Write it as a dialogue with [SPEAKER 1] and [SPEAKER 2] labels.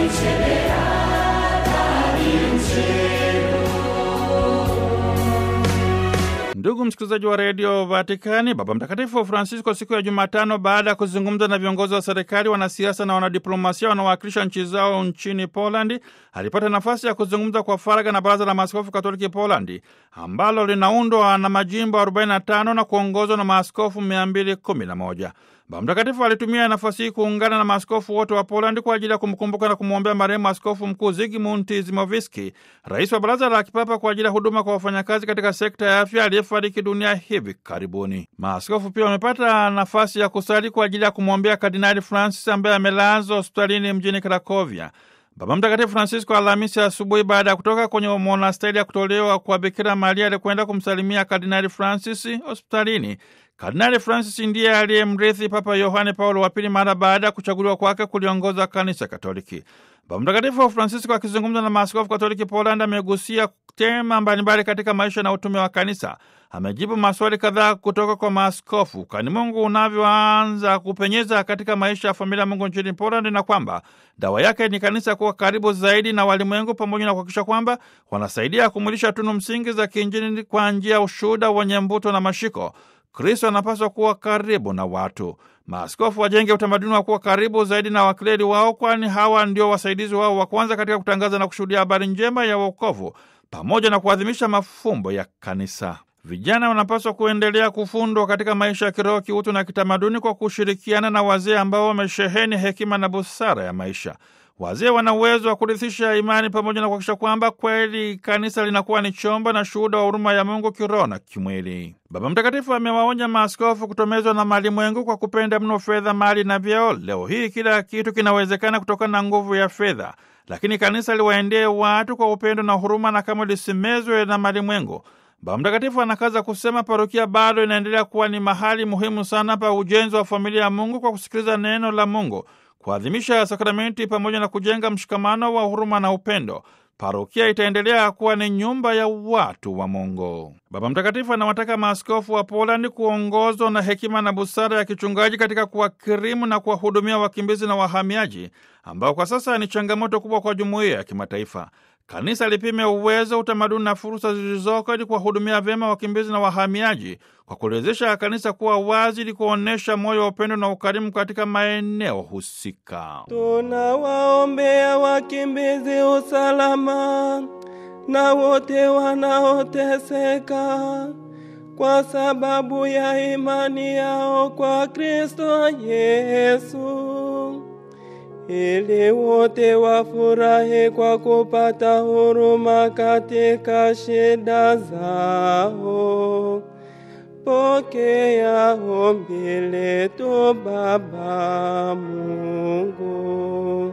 [SPEAKER 1] Ndugu msikilizaji wa redio Vatikani, Baba Mtakatifu Francisco siku ya Jumatano, baada ya kuzungumza na viongozi wa serikali, wanasiasa na wanadiplomasia wanaowakilisha nchi zao nchini Polandi, alipata nafasi ya kuzungumza kwa faragha na Baraza la Maaskofu Katoliki Polandi ambalo linaundwa na majimbo 45 na kuongozwa na maaskofu 211. Baba Mtakatifu alitumia nafasi hii kuungana na maaskofu wote wa Polandi kwa ajili ya kumkumbuka na kumwombea marehemu Askofu Mkuu Zygmunt Zimoviski, rais wa Baraza la Kipapa kwa ajili ya huduma kwa wafanyakazi katika sekta ya afya, aliyefariki dunia hivi karibuni. Maaskofu pia wamepata nafasi ya kusali kwa ajili ya kumwombea Kardinali Francis ambaye amelazwa hospitalini mjini Krakovia. Baba Mtakatifu Francisco Alhamisi asubuhi, baada ya kutoka kwenye monasteri ya kutolewa kwa Bikira Maria, alikwenda kumsalimia Kardinali Francis hospitalini. Kardinali Francis ndiye aliyemrithi Papa Yohane Paulo wa Pili mara baada ya kuchaguliwa kwake kuliongoza kanisa Katoliki. Baba Mtakatifu Francisco akizungumza na maaskofu Katoliki Poland amegusia tema mbalimbali katika maisha na utume wa kanisa. Amejibu maswali kadhaa kutoka kwa maaskofu kani Mungu unavyoanza kupenyeza katika maisha ya familia ya Mungu nchini Poland, na kwamba dawa yake ni kanisa kuwa karibu zaidi na walimwengu, pamoja na kuhakikisha kwamba wanasaidia kumulisha tunu msingi za kiinjili kwa njia ya ushuhuda wenye mvuto na mashiko. Kristo anapaswa kuwa karibu na watu. Maaskofu wajenge utamaduni wa kuwa karibu zaidi na wakleri wao, kwani hawa ndio wasaidizi wao wa kwanza katika kutangaza na kushuhudia habari njema ya wokovu pamoja na kuadhimisha mafumbo ya kanisa. Vijana wanapaswa kuendelea kufundwa katika maisha ya kiroho, kiutu na kitamaduni kwa kushirikiana na wazee ambao wamesheheni hekima na busara ya maisha. Wazee wana uwezo wa kurithisha imani pamoja na kuhakikisha kwamba kweli kanisa linakuwa ni chombo na shuhuda wa huruma ya Mungu kiroho na kimwili. Baba Mtakatifu amewaonya maaskofu kutomezwa na malimwengu kwa kupenda mno fedha, mali na vyeo. Leo hii kila kitu kinawezekana kutokana na nguvu ya fedha, lakini kanisa liwaendee watu kwa upendo na huruma, na kama lisimezwe na malimwengu. Baba Mtakatifu anakaza kusema parokia bado inaendelea kuwa ni mahali muhimu sana pa ujenzi wa familia ya Mungu kwa kusikiliza neno la Mungu, kuadhimisha sakramenti pamoja na kujenga mshikamano wa huruma na upendo. Parokia itaendelea kuwa ni nyumba ya watu wa Mungu. Baba Mtakatifu anawataka maaskofu wa Polandi kuongozwa na hekima na busara ya kichungaji katika kuwakirimu na kuwahudumia wakimbizi na wahamiaji ambao kwa sasa ni changamoto kubwa kwa jumuiya ya kimataifa. Kanisa lipime uwezo, utamaduni na fursa zilizoko ili kuwahudumia vyema wakimbizi na wahamiaji kwa kuliwezesha kanisa kuwa wazi ili kuonyesha moyo wa upendo na ukarimu katika maeneo husika.
[SPEAKER 2] Tunawaombea wakimbizi usalama na wote wanaoteseka kwa sababu ya imani yao kwa Kristo Yesu ili wote wafurahi kwa kupata huruma katika shida zao. Pokea ombi letu Baba Mungu.